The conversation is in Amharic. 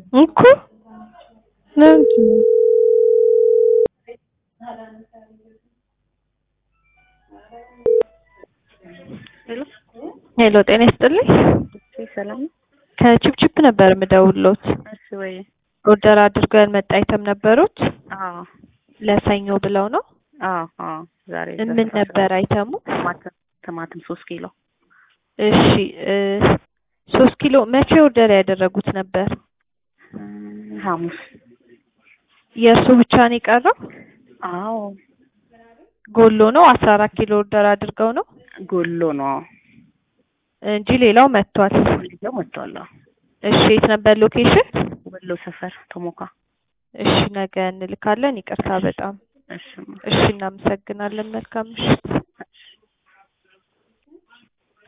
እኮ ለምንድን ነው? ሄሎ ሄሎ ጤና ይስጥልኝ። እሺ፣ ሰላም ነው? ከቺፕቺፕ ነበር የምደውልዎት። እሺ ወይ ኦርደር አድርገው ያልመጣ አይተም ነበሩት አዎ ለሰኞ ብለው ነው። አዎ አዎ ዛሬ ምን ነበር አይተሙ? ቲማቲም ቲማቲም ሶስት ኪሎ እሺ እ ሶስት ኪሎ መቼ ኦርደር ያደረጉት ነበር? እም፣ ሐሙስ የእርሱ ብቻ ነው የቀረው? አዎ ጎሎ ነው አስራ አራት ኪሎ ኦርደር አድርገው ነው ጎሎ ነው እንጂ ሌላው መጥቷል። ልጅው መጥቷል። አዎ እሺ የት ነበር ሎኬሽን? ወሎ ሰፈር ቶሞካ እሺ ነገ እንልካለን። ይቅርታ በጣም እሺ እሺ እናመሰግናለን። መልካም ምሽት።